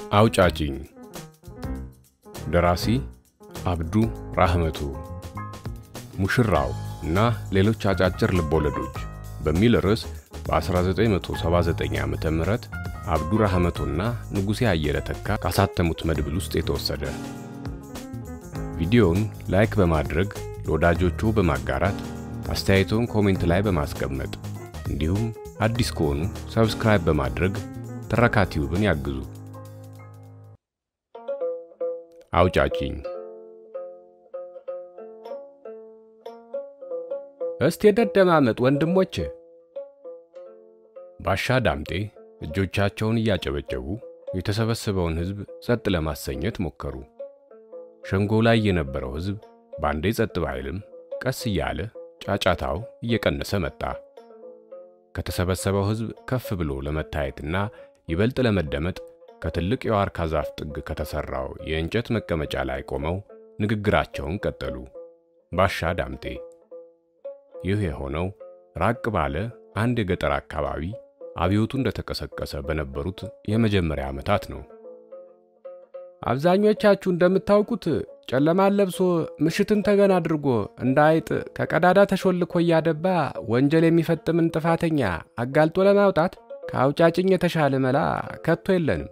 አውጫጭኝ ደራሲ አብዱ ራህመቱ ሙሽራው እና ሌሎች አጫጭር ልቦለዶች በሚል ርዕስ በ1979 ዓ ም አብዱ ራህመቱና ንጉሴ አየለ ተካ ካሳተሙት መድብል ውስጥ የተወሰደ። ቪዲዮውን ላይክ በማድረግ ለወዳጆቹ በማጋራት አስተያየቶን ኮሜንት ላይ በማስቀመጥ እንዲሁም አዲስ ከሆኑ ሰብስክራይብ በማድረግ ትረካ ቲዩብን ያግዙ። አውጫጭኝ እስቲ የደደማመጥ ወንድሞች። ባሻ ዳምጤ እጆቻቸውን እያጨበጨቡ የተሰበሰበውን ሕዝብ ጸጥ ለማሰኘት ሞከሩ። ሸንጎ ላይ የነበረው ሕዝብ ባንዴ ጸጥ ባይልም ቀስ እያለ ጫጫታው እየቀነሰ መጣ። ከተሰበሰበው ሕዝብ ከፍ ብሎ ለመታየትና ይበልጥ ለመደመጥ ከትልቅ የዋርካ ዛፍ ጥግ ከተሰራው የእንጨት መቀመጫ ላይ ቆመው ንግግራቸውን ቀጠሉ። ባሻ ዳምጤ ይህ የሆነው ራቅ ባለ አንድ የገጠር አካባቢ አብዮቱ እንደተቀሰቀሰ በነበሩት የመጀመሪያ ዓመታት ነው። አብዛኞቻችሁ እንደምታውቁት ጨለማን ለብሶ ምሽትን ተገን አድርጎ እንደ አይጥ ከቀዳዳ ተሾልኮ እያደባ ወንጀል የሚፈጥምን ጥፋተኛ አጋልጦ ለማውጣት ከአውጫጭኝ የተሻለ መላ ከቶ የለንም።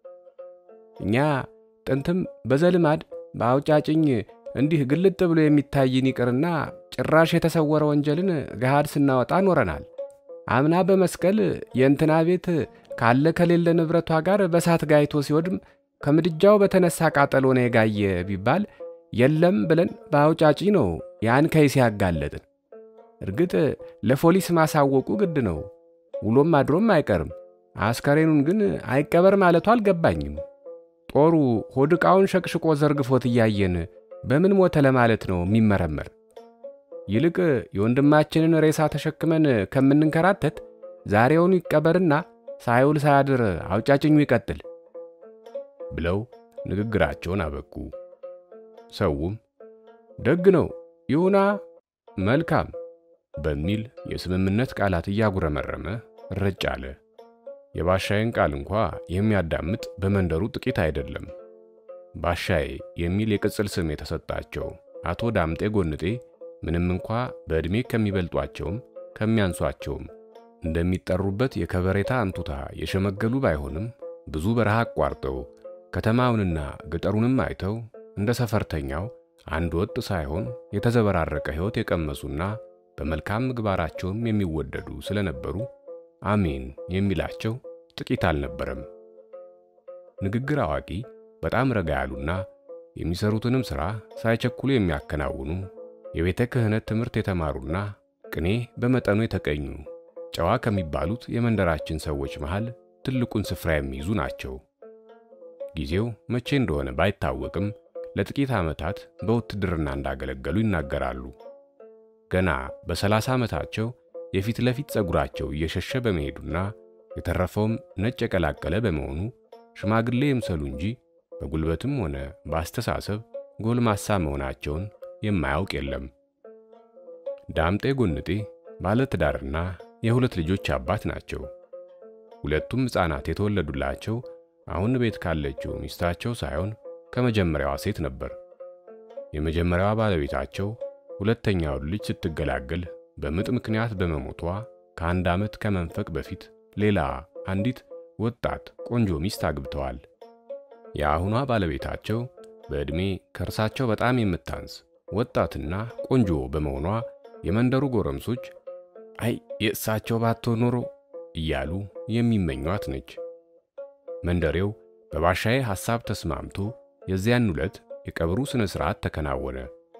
እኛ ጥንትም በዘልማድ በአውጫጭኝ እንዲህ ግልጥ ብሎ የሚታይን ይቅርና ጭራሽ የተሰወረ ወንጀልን ገሃድ ስናወጣ ኖረናል። አምና በመስቀል የእንትና ቤት ካለ ከሌለ ንብረቷ ጋር በሳት ጋይቶ ሲወድም ከምድጃው በተነሳ ቃጠሎ ነው የጋየ ቢባል የለም ብለን በአውጫጭ ነው ያን ከይስ ያጋለጥን። እርግጥ ለፖሊስ ማሳወቁ ግድ ነው፣ ውሎም አድሮም አይቀርም። አስከሬኑን ግን አይቀበር ማለቱ አልገባኝም። ጦሩ ሆድ ዕቃውን ሸቅሽቆ ዘርግፎት እያየን በምን ሞተ ለማለት ነው የሚመረመር? ይልቅ የወንድማችንን ሬሳ ተሸክመን ከምንንከራተት ዛሬውኑ ይቀበርና ሳይውል ሳያድር አውጫጭኙ ይቀጥል ብለው ንግግራቸውን አበቁ። ሰውም ደግ ነው ይሁና፣ መልካም በሚል የስምምነት ቃላት እያጉረመረመ ረጭ አለ። የባሻዬን ቃል እንኳ የሚያዳምጥ በመንደሩ ጥቂት አይደለም። ባሻዬ የሚል የቅጽል ስም የተሰጣቸው አቶ ዳምጤ ጎንጤ ምንም እንኳ በዕድሜ ከሚበልጧቸውም ከሚያንሷቸውም እንደሚጠሩበት የከበሬታ አንቱታ የሸመገሉ ባይሆንም ብዙ በረሃ አቋርጠው ከተማውንና ገጠሩንም አይተው እንደ ሰፈርተኛው አንድ ወጥ ሳይሆን የተዘበራረቀ ሕይወት የቀመሱና በመልካም ምግባራቸውም የሚወደዱ ስለነበሩ አሜን የሚላቸው ጥቂት አልነበረም። ንግግር አዋቂ፣ በጣም ረጋ ያሉና የሚሰሩትንም ሥራ ሳይቸኩሉ የሚያከናውኑ የቤተ ክህነት ትምህርት የተማሩና ቅኔ በመጠኑ የተቀኙ ጨዋ ከሚባሉት የመንደራችን ሰዎች መሃል ትልቁን ስፍራ የሚይዙ ናቸው። ጊዜው መቼ እንደሆነ ባይታወቅም ለጥቂት ዓመታት በውትድርና እንዳገለገሉ ይናገራሉ። ገና በሰላሳ ዓመታቸው የፊት ለፊት ፀጉራቸው እየሸሸ በመሄዱና የተረፈውም ነጭ የቀላቀለ በመሆኑ ሽማግሌ ይምሰሉ እንጂ በጉልበትም ሆነ በአስተሳሰብ ጎልማሳ መሆናቸውን የማያውቅ የለም። ዳምጤ ጎንጤ ባለትዳርና የሁለት ልጆች አባት ናቸው። ሁለቱም ሕፃናት የተወለዱላቸው አሁን ቤት ካለችው ሚስታቸው ሳይሆን ከመጀመሪያዋ ሴት ነበር። የመጀመሪያዋ ባለቤታቸው ሁለተኛውን ልጅ ስትገላገል በምጥ ምክንያት በመሞቷ ከአንድ ዓመት ከመንፈቅ በፊት ሌላ አንዲት ወጣት ቆንጆ ሚስት አግብተዋል። የአሁኗ ባለቤታቸው በዕድሜ ከእርሳቸው በጣም የምታንስ ወጣትና ቆንጆ በመሆኗ የመንደሩ ጎረምሶች አይ የእሳቸው ባትሆን ኖሮ እያሉ የሚመኟት ነች። መንደሬው በባሻዬ ሐሳብ ተስማምቶ የዚያን ዕለት የቀብሩ ሥነ ሥርዓት ተከናወነ።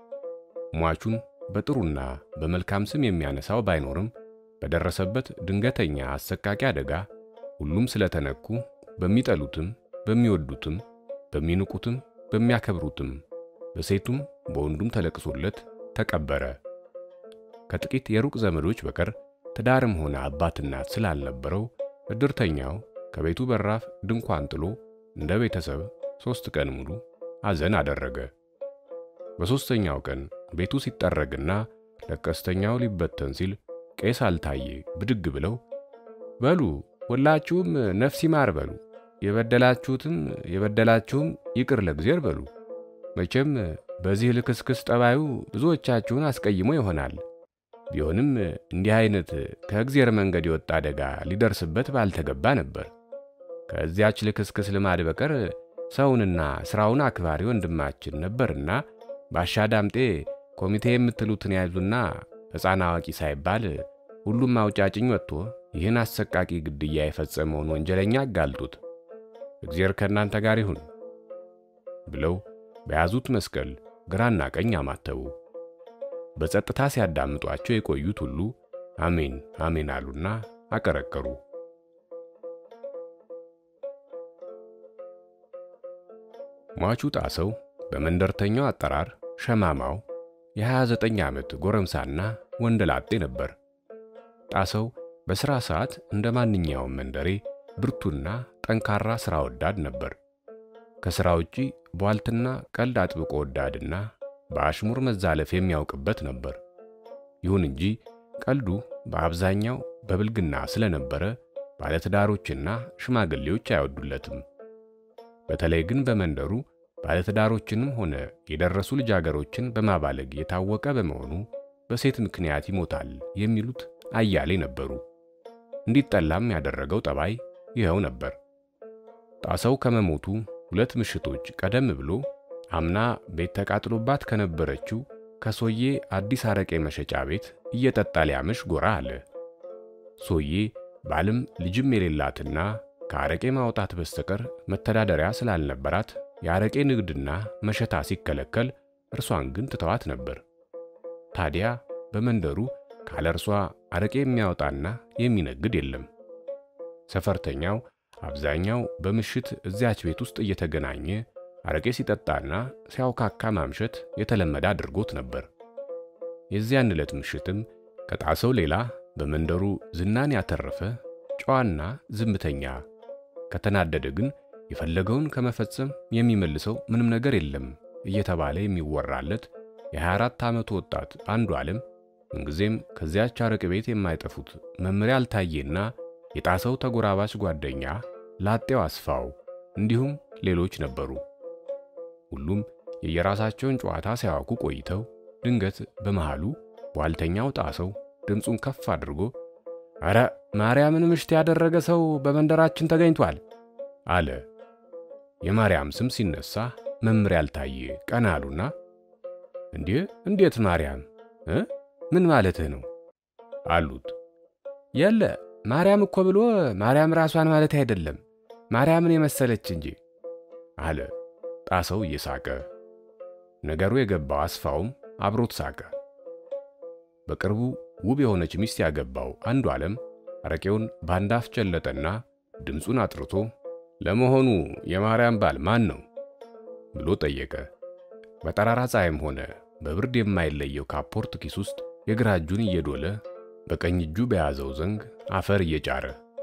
ሟቹን በጥሩና በመልካም ስም የሚያነሳው ባይኖርም በደረሰበት ድንገተኛ አሰቃቂ አደጋ ሁሉም ስለተነኩ በሚጠሉትም በሚወዱትም በሚንቁትም በሚያከብሩትም በሴቱም በወንዱም ተለቅሶለት ተቀበረ። ከጥቂት የሩቅ ዘመዶች በቀር ትዳርም ሆነ አባት እናት ስላልነበረው እድርተኛው ከቤቱ በራፍ ድንኳን ጥሎ እንደ ቤተሰብ ሦስት ቀን ሙሉ ሐዘን አደረገ። በሦስተኛው ቀን ቤቱ ሲጠረግና ለቀስተኛው ሊበተን ሲል ቄስ አልታዬ ብድግ ብለው በሉ ሁላችሁም ነፍስ ይማር በሉ የበደላችሁትም የበደላችሁም ይቅር ለእግዚአብሔር በሉ። መቼም በዚህ ልክስክስ ጠባዩ ብዙዎቻችሁን አስቀይሞ ይሆናል። ቢሆንም እንዲህ አይነት ከእግዚአብሔር መንገድ የወጣ አደጋ ሊደርስበት ባልተገባ ነበር። ከዚያች ልክስክስ ልማድ በቀር ሰውንና ሥራውን አክባሪ ወንድማችን ነበርና ባሻ ዳምጤ ኮሚቴ የምትሉትን ያዙና ሕፃን አዋቂ ሳይባል ሁሉም አውጫጭኝ ወጥቶ ይህን አሰቃቂ ግድያ የፈጸመውን ወንጀለኛ አጋልጡት፣ እግዚአብሔር ከእናንተ ጋር ይሁን ብለው በያዙት መስቀል ግራና ቀኝ አማተቡ። በጸጥታ ሲያዳምጧቸው የቆዩት ሁሉ አሜን አሜን አሉና አቀረቀሩ። ሟቹ ጣሰው በመንደርተኛው አጠራር ሸማማው የ29 ዓመት ጎረምሳና ወንደላጤ ነበር። ጣሰው በሥራ ሰዓት እንደ ማንኛውም መንደሬ ብርቱና ጠንካራ ሥራ ወዳድ ነበር። ከሥራ ውጪ ቧልትና ቀልድ አጥብቆ ወዳድና በአሽሙር መዛለፍ የሚያውቅበት ነበር። ይሁን እንጂ ቀልዱ በአብዛኛው በብልግና ስለነበረ ባለትዳሮችና ሽማግሌዎች አይወዱለትም። በተለይ ግን በመንደሩ ባለትዳሮችንም ሆነ የደረሱ ልጃገሮችን በማባለግ የታወቀ በመሆኑ በሴት ምክንያት ይሞታል የሚሉት አያሌ ነበሩ። እንዲጠላም ያደረገው ጠባይ ይኸው ነበር። ጣሰው ከመሞቱ ሁለት ምሽቶች ቀደም ብሎ አምና ቤት ተቃጥሎባት ከነበረችው ከሶዬ አዲስ አረቄ መሸጫ ቤት እየጠጣ ሊያመሽ ጎራ አለ። ሶዬ ባልም ልጅም የሌላትና ከአረቄ ማውጣት በስተቀር መተዳደሪያ ስላልነበራት የአረቄ ንግድና መሸታ ሲከለከል እርሷን ግን ትተዋት ነበር። ታዲያ በመንደሩ ካለ እርሷ አረቄ የሚያወጣና የሚነግድ የለም። ሰፈርተኛው አብዛኛው በምሽት እዚያች ቤት ውስጥ እየተገናኘ አረቄ ሲጠጣና ሲያውካካ ማምሸት የተለመደ አድርጎት ነበር። የዚያን ዕለት ምሽትም ከጣሰው ሌላ በመንደሩ ዝናን ያተረፈ ጨዋና ዝምተኛ፣ ከተናደደ ግን የፈለገውን ከመፈጸም የሚመልሰው ምንም ነገር የለም እየተባለ የሚወራለት የ24 ዓመቱ ወጣት አንዱ ዓለም ምንጊዜም ከዚያች አረቄ ቤት የማይጠፉት መምሪያ አልታየና የጣሰው ተጎራባች ጓደኛ ላጤው አስፋው እንዲሁም ሌሎች ነበሩ። ሁሉም የየራሳቸውን ጨዋታ ሲያዋኩ ቆይተው ድንገት በመሃሉ ቧልተኛው ጣሰው ድምፁን ከፍ አድርጎ ኧረ ማርያምን ምሽት ያደረገ ሰው በመንደራችን ተገኝቷል አለ። የማርያም ስም ሲነሳ መምሪያ አልታየ ቀና አሉና እንዴ እንዴት ማርያም እ ምን ማለትህ ነው አሉት። የለ ማርያም እኮ ብሎ ማርያም ራሷን ማለት አይደለም ማርያምን የመሰለች እንጂ አለ ጣሰው እየሳቀ። ነገሩ የገባው አስፋውም አብሮት ሳቀ። በቅርቡ ውብ የሆነች ሚስት ያገባው አንዱ ዓለም አረቄውን ባንድ አፍ ጨለጠና ድምፁን አጥርቶ ለመሆኑ የማርያም ባል ማን ነው ብሎ ጠየቀ። በጠራራ ፀሐይም ሆነ በብርድ የማይለየው ካፖርት ኪስ ውስጥ የግራ እጁን እየዶለ በቀኝ እጁ በያዘው ዘንግ አፈር እየጫረ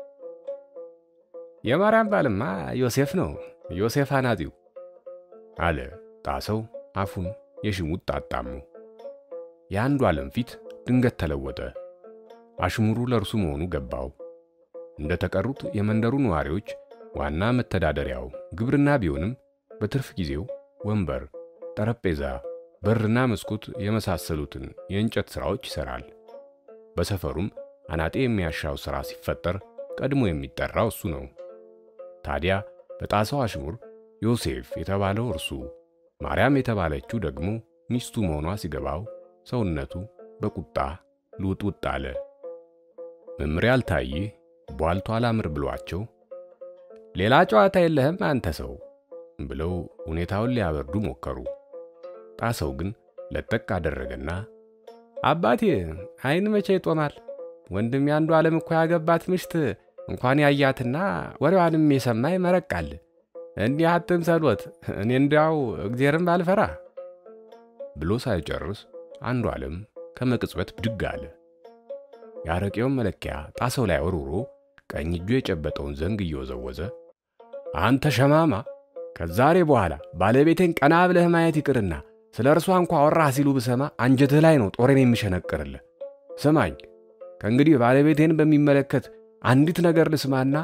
የማርያም ባልማ ዮሴፍ ነው፣ ዮሴፍ አናጢው አለ ጣሰው አፉን የሽሙጥ ጣጣሙ። የአንዱ ዓለም ፊት ድንገት ተለወጠ። አሽሙሩ ለእርሱ መሆኑ ገባው። እንደ ተቀሩት የመንደሩ ነዋሪዎች ዋና መተዳደሪያው ግብርና ቢሆንም በትርፍ ጊዜው ወንበር፣ ጠረጴዛ፣ በርና መስኮት የመሳሰሉትን የእንጨት ሥራዎች ይሠራል። በሰፈሩም አናጤ የሚያሻው ሥራ ሲፈጠር ቀድሞ የሚጠራው እሱ ነው። ታዲያ በጣሰው አሽሙር ዮሴፍ የተባለው እርሱ፣ ማርያም የተባለችው ደግሞ ሚስቱ መሆኗ ሲገባው ሰውነቱ በቁጣ ልውጥውጥ አለ። መምሪያ አልታየ ቧልቶ አላምር ብሏቸው ሌላ ጨዋታ የለህም አንተ ሰው ብለው ሁኔታውን ሊያበርዱ ሞከሩ። ጣሰው ግን ለጠቅ አደረገና አባቴ አይን መቼ ይጦማል? ወንድም ያንዱ ዓለም እኮ ያገባት ምሽት እንኳን ያያትና ወሬዋንም የሰማ ይመረቃል። እንዲህ አትምሰሎት፣ እኔ እንዲያው እግዜርም ባልፈራ ብሎ ሳይጨርስ አንዱ ዓለም ከመቅጽበት ብድግ አለ። የአረቄውን መለኪያ ጣሰው ላይ ወርውሮ ቀኝ እጁ የጨበጠውን ዘንግ እየወዘወዘ አንተ ሸማማ፣ ከዛሬ በኋላ ባለቤቴን ቀና ብለህ ማየት ይቅርና ስለ እርሷ እንኳ ወራህ ሲሉ ብሰማ አንጀትህ ላይ ነው ጦሬን የሚሸነቅርልህ። ስማኝ፣ ከእንግዲህ ባለቤቴን በሚመለከት አንዲት ነገር ልስማና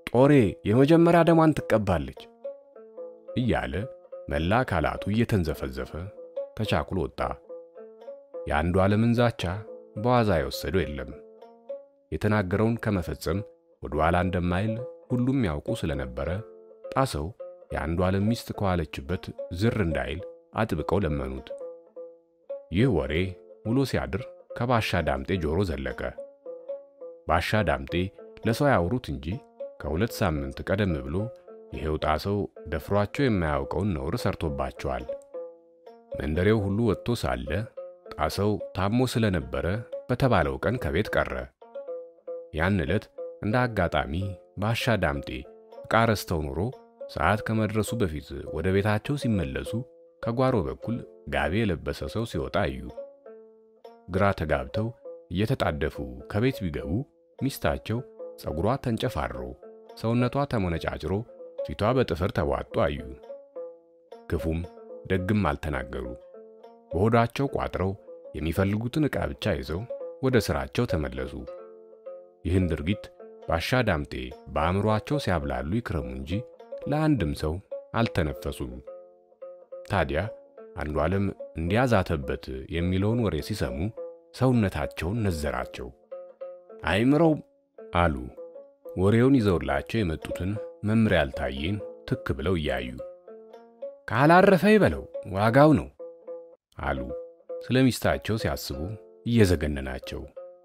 ጦሬ የመጀመሪያ ደሟን ትቀባለች እያለ መላ አካላቱ እየተንዘፈዘፈ ተቻኩሎ ወጣ። የአንዱ ዓለምን ዛቻ በዋዛ የወሰደው የለም። የተናገረውን ከመፈጸም ወደ ኋላ እንደማይል ሁሉም ያውቁ ስለነበረ ጣሰው የአንዱ ዓለም ሚስት ከዋለችበት ዝር እንዳይል አጥብቀው ለመኑት። ይህ ወሬ ውሎ ሲያድር ከባሻ ዳምጤ ጆሮ ዘለቀ። ባሻ ዳምጤ ለሰው ያወሩት እንጂ ከሁለት ሳምንት ቀደም ብሎ ይሄው ጣሰው ደፍሯቸው የማያውቀውን ነውር ሰርቶባቸዋል። መንደሬው ሁሉ ወጥቶ ሳለ ጣሰው ታሞ ስለነበረ በተባለው ቀን ከቤት ቀረ። ያን ዕለት እንደ አጋጣሚ ባሻ ዳምጤ ዕቃ ረስተው ኖሮ ሰዓት ከመድረሱ በፊት ወደ ቤታቸው ሲመለሱ ከጓሮ በኩል ጋቢ የለበሰ ሰው ሲወጣ አዩ። ግራ ተጋብተው እየተጣደፉ ከቤት ቢገቡ ሚስታቸው ፀጉሯ ተንጨፋሮ፣ ሰውነቷ ተሞነጫጭሮ፣ ፊቷ በጥፍር ተቧጦ አዩ። ክፉም ደግም አልተናገሩ። በሆዳቸው ቋጥረው የሚፈልጉትን ዕቃ ብቻ ይዘው ወደ ሥራቸው ተመለሱ። ይህን ድርጊት ባሻ ዳምጤ በአእምሮአቸው ሲያብላሉ ይክረሙ እንጂ ለአንድም ሰው አልተነፈሱም። ታዲያ አንዱ ዓለም እንዲያዛተበት የሚለውን ወሬ ሲሰሙ ሰውነታቸውን ነዘራቸው። አይምረው አሉ። ወሬውን ይዘውላቸው የመጡትን መምሪያ ያልታየን ትክ ብለው እያዩ ካላረፈ ይበለው ዋጋው ነው አሉ። ስለ ሚስታቸው ሲያስቡ እየዘገነናቸው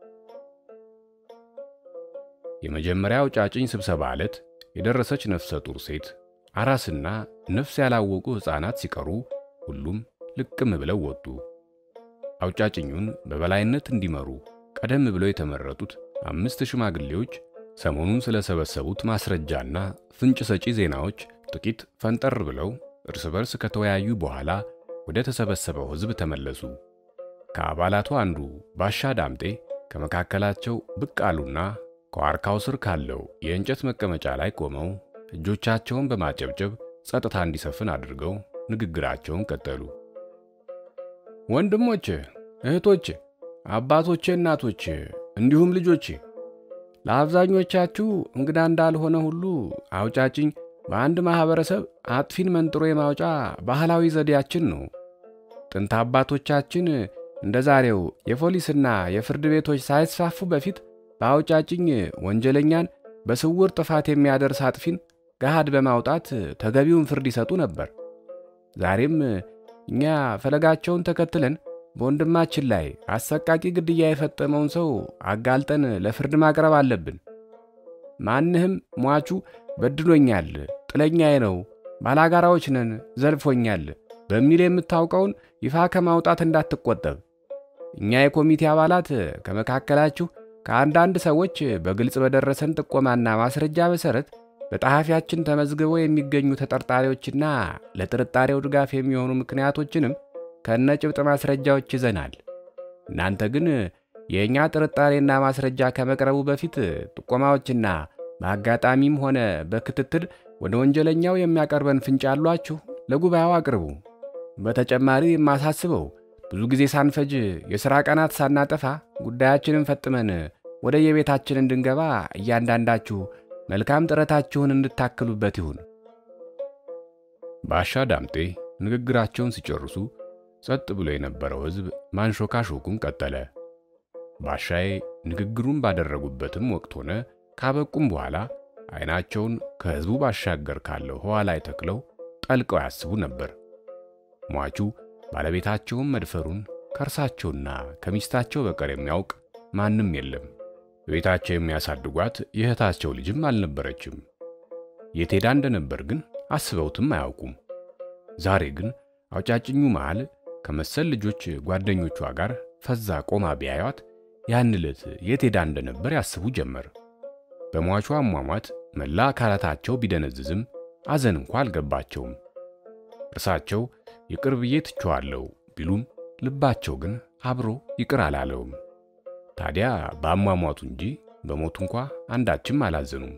የመጀመሪያው ጫጭኝ ስብሰባ ዕለት የደረሰች ነፍሰ ጡር ሴት አራስና ነፍስ ያላወቁ ሕፃናት ሲቀሩ ሁሉም ልቅም ብለው ወጡ። አውጫጭኙን በበላይነት እንዲመሩ ቀደም ብለው የተመረጡት አምስት ሽማግሌዎች ሰሞኑን ስለሰበሰቡት ማስረጃና ፍንጭ ሰጪ ዜናዎች ጥቂት ፈንጠር ብለው እርስ በርስ ከተወያዩ በኋላ ወደ ተሰበሰበው ሕዝብ ተመለሱ። ከአባላቱ አንዱ ባሻ ዳምጤ ከመካከላቸው ብቅ አሉና ከዋርካው ስር ካለው የእንጨት መቀመጫ ላይ ቆመው እጆቻቸውን በማጨብጨብ ጸጥታ እንዲሰፍን አድርገው ንግግራቸውን ቀጠሉ። ወንድሞቼ፣ እህቶቼ፣ አባቶቼ፣ እናቶቼ እንዲሁም ልጆቼ ለአብዛኞቻችሁ እንግዳ እንዳልሆነ ሁሉ አውጫጭኝ በአንድ ማህበረሰብ አጥፊን መንጥሮ የማውጫ ባህላዊ ዘዴያችን ነው። ጥንት አባቶቻችን እንደ ዛሬው የፖሊስና የፍርድ ቤቶች ሳይስፋፉ በፊት በአውጫጭኝ ወንጀለኛን በስውር ጥፋት የሚያደርስ አጥፊን ገሃድ በማውጣት ተገቢውን ፍርድ ይሰጡ ነበር። ዛሬም እኛ ፈለጋቸውን ተከትለን በወንድማችን ላይ አሰቃቂ ግድያ የፈጸመውን ሰው አጋልጠን ለፍርድ ማቅረብ አለብን። ማንህም ሟቹ በድሎኛል፣ ጥለኛዬ ነው፣ ባላጋራዎች ነን፣ ዘልፎኛል በሚል የምታውቀውን ይፋ ከማውጣት እንዳትቆጠብ። እኛ የኮሚቴ አባላት ከመካከላችሁ ከአንዳንድ ሰዎች በግልጽ በደረሰን ጥቆማና ማስረጃ መሠረት በጸሐፊያችን ተመዝግበው የሚገኙ ተጠርጣሪዎችና ለጥርጣሬው ድጋፍ የሚሆኑ ምክንያቶችንም ከነ ጭብጥ ማስረጃዎች ይዘናል። እናንተ ግን የእኛ ጥርጣሬና ማስረጃ ከመቅረቡ በፊት ጥቆማዎችና በአጋጣሚም ሆነ በክትትል ወደ ወንጀለኛው የሚያቀርበን ፍንጭ ያሏችሁ ለጉባኤው አቅርቡ። በተጨማሪ የማሳስበው ብዙ ጊዜ ሳንፈጅ የሥራ ቀናት ሳናጠፋ ጉዳያችንን ፈጥመን ወደ የቤታችን እንድንገባ እያንዳንዳችሁ መልካም ጥረታችሁን እንድታክሉበት ይሁን። ባሻ ዳምጤ ንግግራቸውን ሲጨርሱ ጸጥ ብሎ የነበረው ሕዝብ ማንሾካሾኩን ቀጠለ። ባሻዬ ንግግሩን ባደረጉበትም ወቅት ሆነ ካበቁም በኋላ ዓይናቸውን ከሕዝቡ ባሻገር ካለው ህዋ ላይ ተክለው ጠልቀው ያስቡ ነበር። ሟቹ ባለቤታቸውን መድፈሩን ከእርሳቸውና ከሚስታቸው በቀር የሚያውቅ ማንም የለም። በቤታቸው የሚያሳድጓት የእህታቸው ልጅም አልነበረችም። የት ሄዳ እንደነበር ግን አስበውትም አያውቁም። ዛሬ ግን አውጫጭኙ መሃል ከመሰል ልጆች ጓደኞቿ ጋር ፈዛ ቆማ ቢያዩት ያን ዕለት የት ሄዳ እንደነበር ያስቡ ጀመር። በሟቿ አሟሟት መላ አካላታቸው ቢደነዝዝም አዘን እንኳ አልገባቸውም። እርሳቸው ይቅር ብዬ ትቼዋለሁ ቢሉም ልባቸው ግን አብሮ ይቅር አላለውም። ታዲያ በአሟሟቱ እንጂ በሞቱ እንኳ አንዳችም አላዘኑም።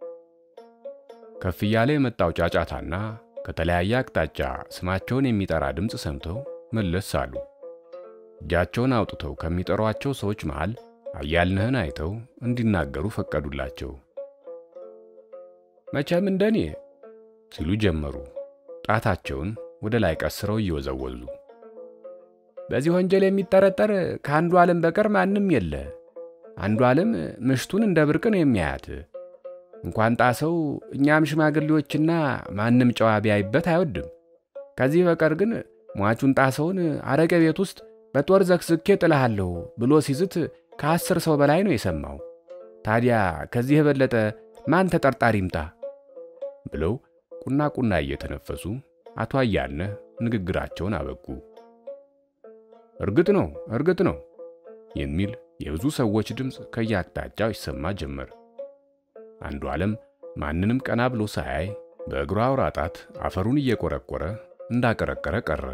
ከፍ እያለ የመጣው ጫጫታና ከተለያየ አቅጣጫ ስማቸውን የሚጠራ ድምፅ ሰምተው መለስ አሉ። እጃቸውን አውጥተው ከሚጠሯቸው ሰዎች መሃል አያልነህን አይተው እንዲናገሩ ፈቀዱላቸው። መቼም እንደኔ ሲሉ ጀመሩ፣ ጣታቸውን ወደ ላይ ቀስረው እየወዘወዙ። በዚህ ወንጀል የሚጠረጠር ከአንዱ ዓለም በቀር ማንም የለ። አንዱ ዓለም ምሽቱን እንደ ብርቅ ነው የሚያያት። እንኳን ጣሰው እኛም ሽማግሌዎችና ማንም ጨዋ ቢያይበት አይወድም። ከዚህ በቀር ግን ሟቹን ጣሰውን አረቄ ቤት ውስጥ በጦር ዘክዝኬ ጥልሃለሁ ብሎ ሲዝት ከአስር ሰው በላይ ነው የሰማው። ታዲያ ከዚህ የበለጠ ማን ተጠርጣሪ ይምጣ? ብለው ቁና ቁና እየተነፈሱ አቶ አያልነህ ንግግራቸውን አበቁ። እርግጥ ነው እርግጥ ነው የሚል የብዙ ሰዎች ድምፅ ከየአቅጣጫው ይሰማ ጀመር። አንዱ ዓለም ማንንም ቀና ብሎ ሳያይ በእግሩ አውራ ጣት አፈሩን እየቆረቆረ እንዳቀረቀረ ቀረ።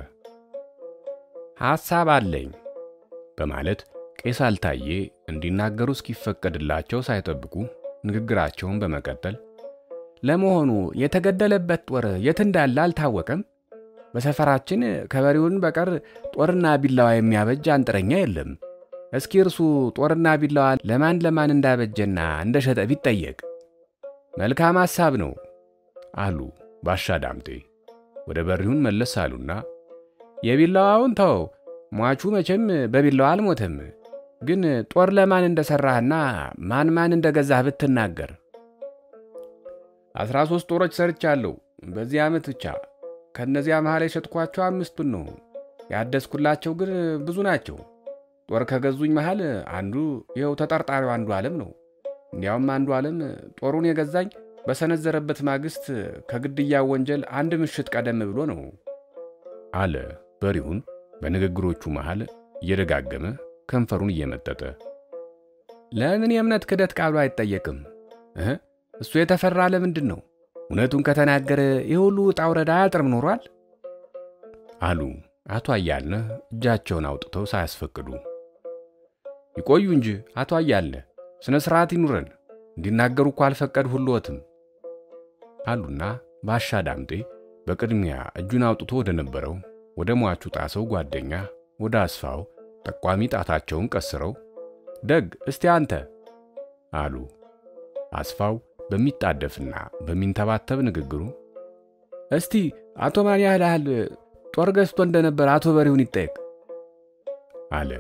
ሐሳብ አለኝ በማለት ቄስ አልታዬ እንዲናገሩ እስኪፈቀድላቸው ሳይጠብቁ ንግግራቸውን በመቀጠል ለመሆኑ የተገደለበት ጦር የት እንዳለ አልታወቀም? በሰፈራችን ከበሬውን በቀር ጦርና ቢላዋ የሚያበጅ አንጥረኛ የለም። እስኪ እርሱ ጦርና ቢላዋ ለማን ለማን እንዳበጀና እንደሸጠ ቢጠየቅ መልካም ሐሳብ ነው አሉ ባሻ ዳምጤ። ወደ በሪሁን መለስ አሉና የቢላዋውን ተው፣ ሟቹ መቼም በቢላዋ አልሞተም። ግን ጦር ለማን እንደሠራህና ማን ማን እንደገዛህ ብትናገር። አስራ ሦስት ጦሮች ሰርቻለሁ በዚህ ዓመት ብቻ። ከእነዚያ መሃል የሸጥኳቸው አምስቱን ነው። ያደስኩላቸው ግን ብዙ ናቸው። ጦር ከገዙኝ መሃል አንዱ ይኸው ተጠርጣሪው አንዱ ዓለም ነው። እንዲያውም አንዱ ዓለም ጦሩን የገዛኝ በሰነዘረበት ማግስት ከግድያው ወንጀል አንድ ምሽት ቀደም ብሎ ነው አለ በሪሁን በንግግሮቹ መሃል እየደጋገመ ከንፈሩን እየመጠጠ። ለምን የእምነት ክደት ቃሉ አይጠየቅም? እህ እሱ የተፈራ ለምንድን ነው? እውነቱን ከተናገረ ይህ ሁሉ ውጣ ውረድ አያጥርም ኖሯል አሉ አቶ አያልነህ እጃቸውን አውጥተው ሳያስፈቅዱ። ይቆዩ እንጂ አቶ አያልነህ ስነ ስርዓት ይኑረን፣ እንዲናገሩ እኮ አልፈቀድሁልዎትም አሉና ባሻ ዳምጤ በቅድሚያ እጁን አውጥቶ ወደ ነበረው ወደ ሟቹ ጣሰው ጓደኛ ወደ አስፋው ጠቋሚ ጣታቸውን ቀስረው ደግ እስቲ አንተ አሉ። አስፋው በሚጣደፍና በሚንተባተብ ንግግሩ እስቲ አቶ ማን ያህል ጦር ገዝቶ እንደነበር አቶ በሪሁን ይጠየቅ አለ።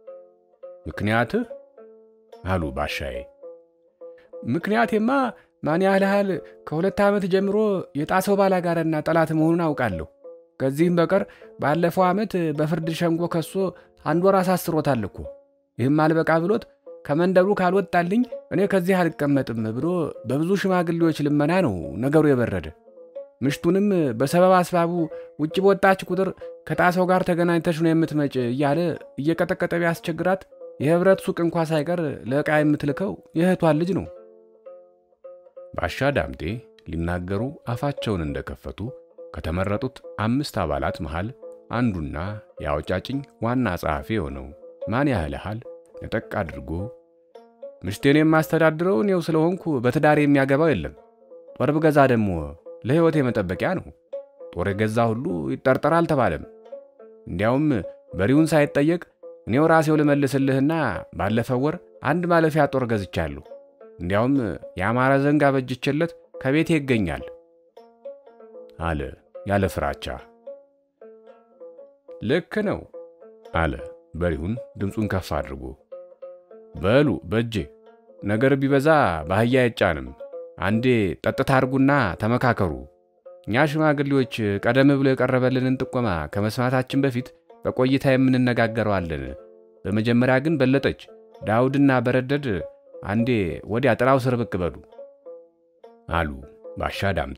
ምክንያትህ አሉ ባሻዬ። ምክንያቴማ ማን ያህል ከሁለት ዓመት ጀምሮ የጣሰው ባላጋራና ጠላት መሆኑን አውቃለሁ። ከዚህም በቀር ባለፈው ዓመት በፍርድ ሸንጎ ከሶ አንድ ወር አሳስሮታል እኮ። ይህም አልበቃ ብሎት ከመንደሩ ካልወጣልኝ እኔ ከዚህ አልቀመጥም ብሎ በብዙ ሽማግሌዎች ልመና ነው ነገሩ የበረደ። ምሽቱንም በሰበብ አስባቡ ውጭ በወጣች ቁጥር ከጣሰው ጋር ተገናኝተሽ ነው የምትመጭ እያለ እየቀጠቀጠ ቢያስቸግራት የህብረት ሱቅ እንኳ ሳይቀር ለዕቃ የምትልከው የእህቷን ልጅ ነው። ባሻ ዳምጤ ሊናገሩ አፋቸውን እንደከፈቱ ከተመረጡት አምስት አባላት መሃል አንዱና የአውጫጭኝ ዋና ጸሐፊ የሆነው ማን ያህልሃል ነጠቅ አድርጎ ምሽቴን የማስተዳድረው እኔው ስለሆንኩ በትዳር የሚያገባው የለም። ጦር ብገዛ ደግሞ ለሕይወት የመጠበቂያ ነው። ጦር የገዛ ሁሉ ይጠርጠር አልተባለም። እንዲያውም በሪውን ሳይጠየቅ እኔው ራሴው ልመልስልህና ባለፈው ወር አንድ ማለፊያ ጦር ገዝቻለሁ። እንዲያውም የአማረ ዘንግ አበጅቼለት ከቤቴ ይገኛል አለ ያለ ፍራቻ። ልክ ነው አለ በሪሁን ድምፁን ከፍ አድርጎ። በሉ በእጄ ነገር ቢበዛ በአህያ አይጫንም። አንዴ ጠጥታ አድርጉና ተመካከሩ። እኛ ሽማግሌዎች ቀደም ብሎ የቀረበልንን ጥቆማ ከመስማታችን በፊት በቆይታ የምንነጋገረዋለን። በመጀመሪያ ግን በለጠች፣ ዳውድና በረደድ አንዴ ወዲያ ጥላው ስር ብቅ በሉ አሉ ባሻ ዳምጤ።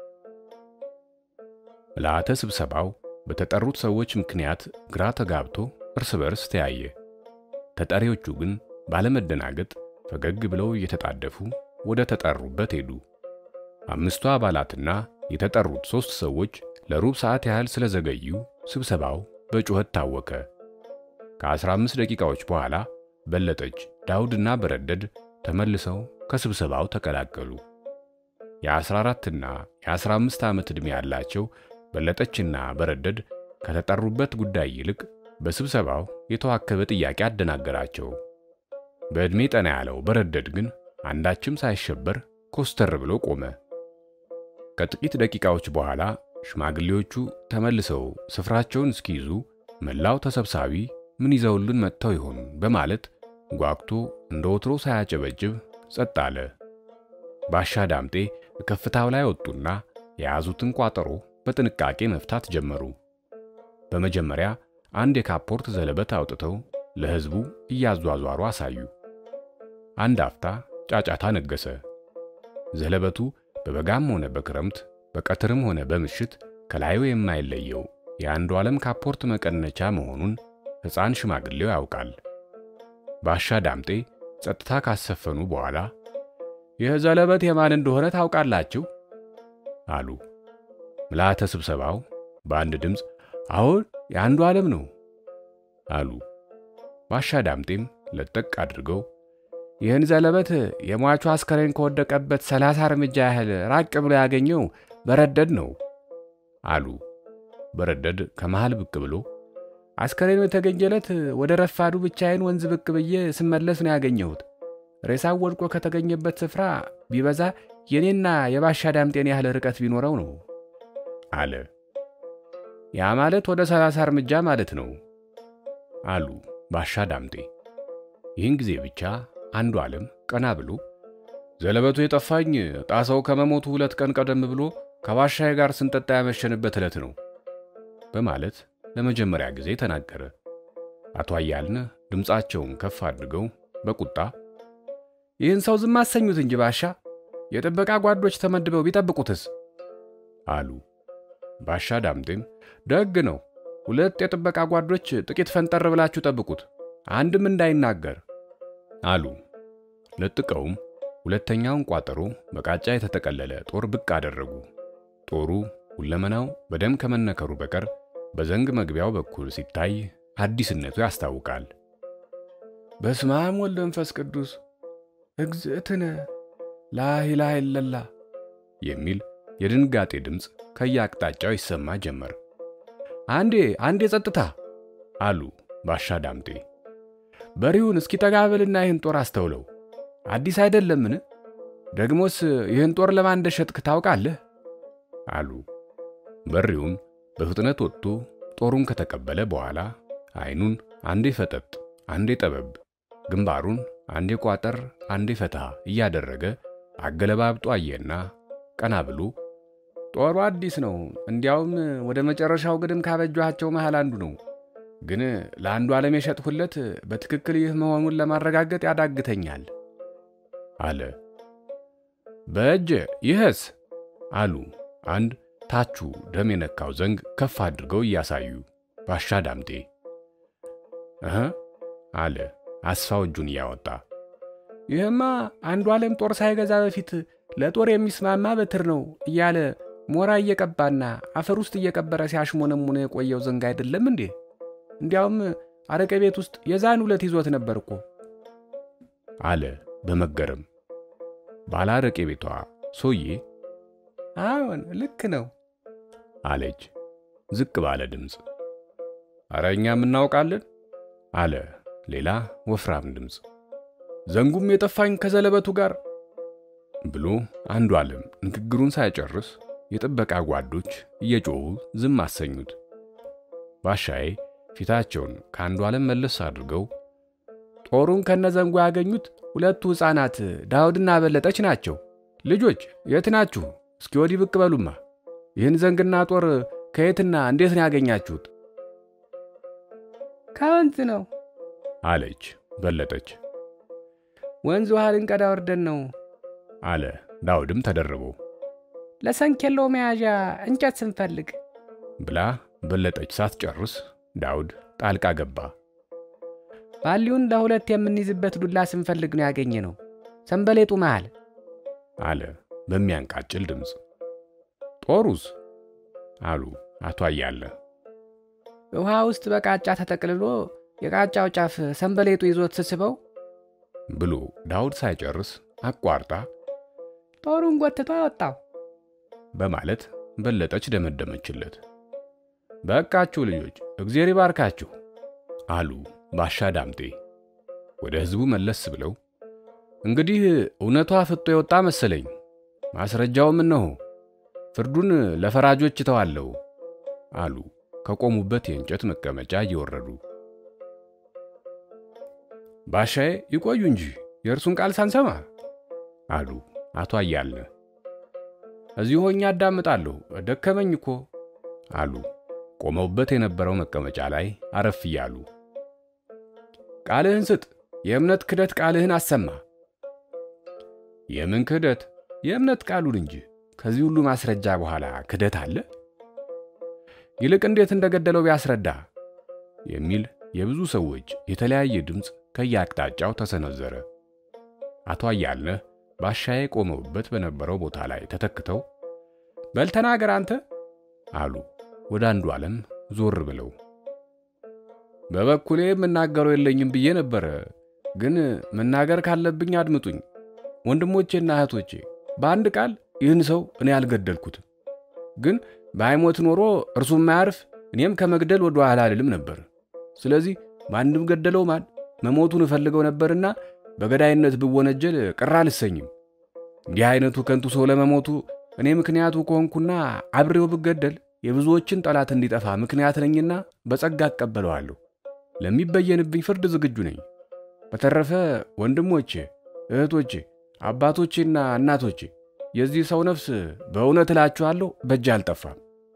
ምልአተ ስብሰባው በተጠሩት ሰዎች ምክንያት ግራ ተጋብቶ እርስ በርስ ተያየ። ተጠሪዎቹ ግን ባለመደናገጥ ፈገግ ብለው እየተጣደፉ ወደ ተጠሩበት ሄዱ። አምስቱ አባላትና የተጠሩት ሦስት ሰዎች ለሩብ ሰዓት ያህል ስለዘገዩ ስብሰባው በጩኸት ታወከ። ከ15 ደቂቃዎች በኋላ በለጠች፣ ዳውድና በረደድ ተመልሰው ከስብሰባው ተቀላቀሉ። የ14ና የ15 ዓመት ዕድሜ ያላቸው በለጠችና በረደድ ከተጠሩበት ጉዳይ ይልቅ በስብሰባው የተዋከበ ጥያቄ አደናገራቸው። በዕድሜ ጠና ያለው በረደድ ግን አንዳችም ሳይሸበር ኮስተር ብሎ ቆመ። ከጥቂት ደቂቃዎች በኋላ ሽማግሌዎቹ ተመልሰው ስፍራቸውን እስኪይዙ መላው ተሰብሳቢ ምን ይዘውልን መጥተው ይሆን በማለት ጓግቶ እንደ ወትሮ ሳያጨበጭብ ጸጥ አለ። ባሻ ዳምጤ ከፍታው ላይ ወጡና የያዙትን ቋጠሮ በጥንቃቄ መፍታት ጀመሩ። በመጀመሪያ አንድ የካፖርት ዘለበት አውጥተው ለሕዝቡ እያዟዟሩ አሳዩ። አንድ አፍታ ጫጫታ ነገሰ። ዘለበቱ በበጋም ሆነ በክረምት በቀትርም ሆነ በምሽት ከላዩ የማይለየው የአንዱ ዓለም ካፖርት መቀነቻ መሆኑን ሕፃን ሽማግሌው ያውቃል። ባሻ ዳምጤ ጸጥታ ካሰፈኑ በኋላ ይህ ዘለበት የማን እንደሆነ ታውቃላችሁ? አሉ። ምልዓተ ስብሰባው በአንድ ድምፅ አሁን የአንዱ ዓለም ነው አሉ። ባሻ ዳምጤም ለጠቅ አድርገው ይህን ዘለበት የሟቹ አስከሬን ከወደቀበት ሰላሳ እርምጃ ያህል ራቅ ብሎ ያገኘው በረደድ ነው አሉ። በረደድ ከመሃል ብቅ ብሎ አስከሬኑ የተገኘለት ወደ ረፋዱ ብቻዬን ወንዝ ብቅ ብዬ ስመለስ ነው ያገኘሁት። ሬሳው ወድቆ ከተገኘበት ስፍራ ቢበዛ የኔና የባሻ ዳምጤን ያህል ርቀት ቢኖረው ነው አለ። ያ ማለት ወደ ሰላሳ እርምጃ ማለት ነው አሉ ባሻ ዳምጤ። ይህን ጊዜ ብቻ አንዱ ዓለም ቀና ብሎ ዘለበቱ የጠፋኝ ጣሰው ከመሞቱ ሁለት ቀን ቀደም ብሎ ከባሻዬ ጋር ስንጠጣ ያመሸንበት ዕለት ነው በማለት ለመጀመሪያ ጊዜ ተናገረ። አቶ አያልነህ ድምፃቸውን ከፍ አድርገው በቁጣ ይህን ሰው ዝም አሰኙት እንጂ ባሻ፣ የጥበቃ ጓዶች ተመድበው ቢጠብቁትስ አሉ። ባሻ ዳምጤም ደግ ነው፣ ሁለት የጥበቃ ጓዶች ጥቂት ፈንጠር ብላችሁ ጠብቁት፣ አንድም እንዳይናገር አሉ። ለጥቀውም ሁለተኛውን ቋጠሮ በቃጫ የተጠቀለለ ጦር ብቅ አደረጉ። ጦሩ ሁለመናው በደም ከመነከሩ በቀር በዘንግ መግቢያው በኩል ሲታይ አዲስነቱ ያስታውቃል። በስመ አብ ወልድ መንፈስ ቅዱስ እግዝእትነ ላኢላሃ ኢለላ የሚል የድንጋጤ ድምፅ ከየአቅጣጫው ይሰማ ጀመር። አንዴ አንዴ ጸጥታ አሉ ባሻ ዳምጤ። በሪውን እስኪ ጠጋ በልና ይህን ጦር አስተውለው። አዲስ አይደለምን? ደግሞስ ይህን ጦር ለማን እንደሸጥክ ታውቃለህ? አሉ። በሪውም በፍጥነት ወጥቶ ጦሩን ከተቀበለ በኋላ ዓይኑን አንዴ ፈጠጥ አንዴ ጠበብ፣ ግንባሩን አንዴ ቋጠር አንዴ ፈታ እያደረገ አገለባብጦ አየና ቀና ብሎ ጦሩ አዲስ ነው፣ እንዲያውም ወደ መጨረሻው ግድም ካበጇቸው መሃል አንዱ ነው። ግን ለአንዱ ዓለም የሸጥሁለት በትክክል ይህ መሆኑን ለማረጋገጥ ያዳግተኛል አለ። በእጅ ይህስ አሉ አንድ ታቹ ደም የነካው ዘንግ ከፍ አድርገው እያሳዩ ባሻ ዳምጤ እህ አለ አስፋው እጁን እያወጣ ይህማ አንዱ ዓለም ጦር ሳይገዛ በፊት ለጦር የሚስማማ በትር ነው እያለ ሞራ እየቀባና አፈር ውስጥ እየቀበረ ሲያሽሞነሙነ የቆየው ዘንግ አይደለም እንዴ? እንዲያውም አረቄ ቤት ውስጥ የዛን ሁለት ይዞት ነበር እኮ አለ በመገረም ባለ አረቄ ቤቷ ሶዬ አዎን ልክ ነው አለች ዝቅ ባለ ድምፅ። አረ እኛም እናውቃለን አለ ሌላ ወፍራም ድምፅ። ዘንጉም የጠፋኝ ከዘለበቱ ጋር ብሎ አንዱ ዓለም ንግግሩን ሳይጨርስ የጥበቃ ጓዶች እየጮኹ ዝም አሰኙት። ባሻዬ ፊታቸውን ከአንዱ ዓለም መለስ አድርገው ጦሩን ከነዘንጉ ያገኙት ሁለቱ ሕፃናት ዳውድና በለጠች ናቸው። ልጆች የት ናችሁ? እስኪ ወዲህ ብቅ በሉማ። ይህን ዘንግና ጦር ከየትና እንዴት ነው ያገኛችሁት? ከወንዝ ነው አለች በለጠች። ወንዝ ውሃ ልንቀዳ ወርደን ነው አለ ዳውድም ተደርቦ ለሰንኬሎ መያዣ እንጨት ስንፈልግ ብላ በለጠች ሳትጨርስ ዳውድ ጣልቃ ገባ። ባሊውን ለሁለት የምንይዝበት ዱላ ስንፈልግ ነው ያገኘ ነው ሰንበሌጡ መሃል አለ በሚያንቃጭል ድምፅ። ጦሩስ አሉ አቶ አያለ። ውሃ ውስጥ በቃጫ ተጠቅልሎ የቃጫው ጫፍ ሰንበሌጡ ይዞት ስስበው ብሎ ዳውድ ሳይጨርስ አቋርጣ ጦሩን ጎትቶ አወጣው በማለት በለጠች ደመደመችለት። በቃችሁ ልጆች እግዜር ይባርካችሁ አሉ ባሻ ዳምጤ ወደ ሕዝቡ መለስ ብለው። እንግዲህ እውነቷ ፍጦ የወጣ መሰለኝ። ማስረጃውም እነሆ ፍርዱን ለፈራጆች እተዋለሁ አሉ ከቆሙበት የእንጨት መቀመጫ እየወረዱ። ባሻዬ ይቆዩ እንጂ የእርሱን ቃል ሳንሰማ አሉ አቶ አያልነህ። እዚሁ ሆኜ አዳምጣለሁ፣ ደከመኝ እኮ አሉ ቆመውበት የነበረው መቀመጫ ላይ አረፍ እያሉ። ቃልህን ስጥ፣ የእምነት ክደት ቃልህን አሰማ። የምን ክህደት? የእምነት ቃሉን እንጂ። ከዚህ ሁሉ ማስረጃ በኋላ ክደት አለ? ይልቅ እንዴት እንደገደለው ቢያስረዳ የሚል የብዙ ሰዎች የተለያየ ድምፅ ከየአቅጣጫው ተሰነዘረ። አቶ አያልነህ ባሻዬ ቆመውበት በነበረው ቦታ ላይ ተተክተው በል ተናገር አንተ አሉ ወደ አንዱ ዓለም ዞር ብለው። በበኩሌ የምናገረው የለኝም ብዬ ነበረ፣ ግን መናገር ካለብኝ አድምጡኝ። ወንድሞቼና እህቶቼ በአንድ ቃል ይህን ሰው እኔ አልገደልኩትም። ግን በአይሞት ኖሮ እርሱም ማያርፍ እኔም ከመግደል ወደ ኋላ አልልም ነበር። ስለዚህ ማንም ገደለው ማን መሞቱን እፈልገው ነበርና በገዳይነት ብወነጀል ቅር አልሰኝም። እንዲህ አይነቱ ከንቱ ሰው ለመሞቱ እኔ ምክንያቱ ከሆንኩና አብሬው ብገደል የብዙዎችን ጠላት እንዲጠፋ ምክንያት ነኝና በጸጋ እቀበለዋለሁ። ለሚበየንብኝ ፍርድ ዝግጁ ነኝ። በተረፈ ወንድሞቼ፣ እህቶቼ፣ አባቶቼና እናቶቼ የዚህ ሰው ነፍስ በእውነት እላችኋለሁ በእጅ አልጠፋም።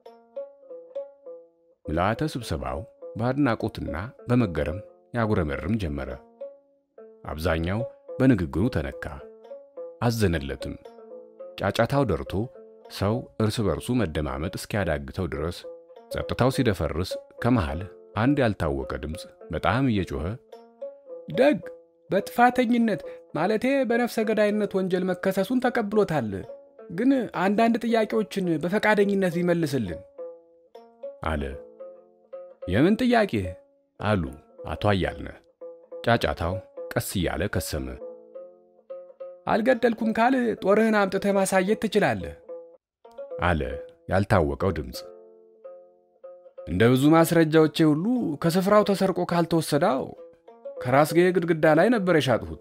ምልአተ ስብሰባው በአድናቆትና በመገረም ያጉረመርም ጀመረ። አብዛኛው በንግግሩ ተነካ፣ አዘነለትም። ጫጫታው ደርቶ ሰው እርስ በርሱ መደማመጥ እስኪያዳግተው ድረስ ጸጥታው ሲደፈርስ ከመሃል አንድ ያልታወቀ ድምፅ በጣም እየጮኸ ደግ በጥፋተኝነት ማለቴ በነፍሰ ገዳይነት ወንጀል መከሰሱን ተቀብሎታል። ግን አንዳንድ ጥያቄዎችን በፈቃደኝነት ቢመልስልን አለ። የምን ጥያቄ? አሉ አቶ አያልነህ። ጫጫታው ቀስ እያለ ከሰመ። አልገደልኩም ካል ጦርህን አምጥተህ ማሳየት ትችላለህ አለ ያልታወቀው ድምፅ። እንደ ብዙ ማስረጃዎቼ ሁሉ ከስፍራው ተሰርቆ ካልተወሰዳው ከራስጌ ግድግዳ ላይ ነበር የሻጥሁት።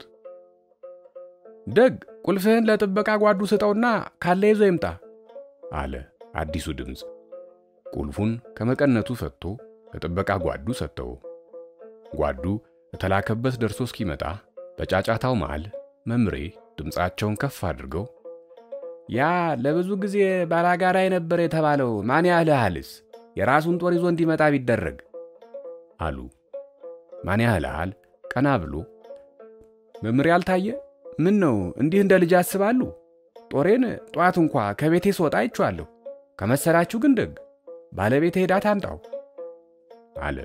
ደግ ቁልፍህን ለጥበቃ ጓዱ ስጠውና ካለ ይዞ ይምጣ አለ አዲሱ ድምፅ። ቁልፉን ከመቀነቱ ፈትቶ ለጥበቃ ጓዱ ሰጠው። ጓዱ የተላከበት ደርሶ እስኪመጣ በጫጫታው መሃል መምሬ ድምፃቸውን ከፍ አድርገው ያ ለብዙ ጊዜ ባላጋራ የነበረ የተባለው ማን ያህልሃልስ የራሱን ጦር ይዞ እንዲመጣ ቢደረግ አሉ። ማን ያህልሃል ቀና ብሎ መምሬ አልታየ ምን ነው እንዲህ እንደ ልጅ ያስባሉ? ጦሬን ጠዋት እንኳ ከቤቴ ስወጣ አይቼዋለሁ። ከመሰላችሁ ግን ደግ ባለቤት ሄዳ ታምጣው አለ።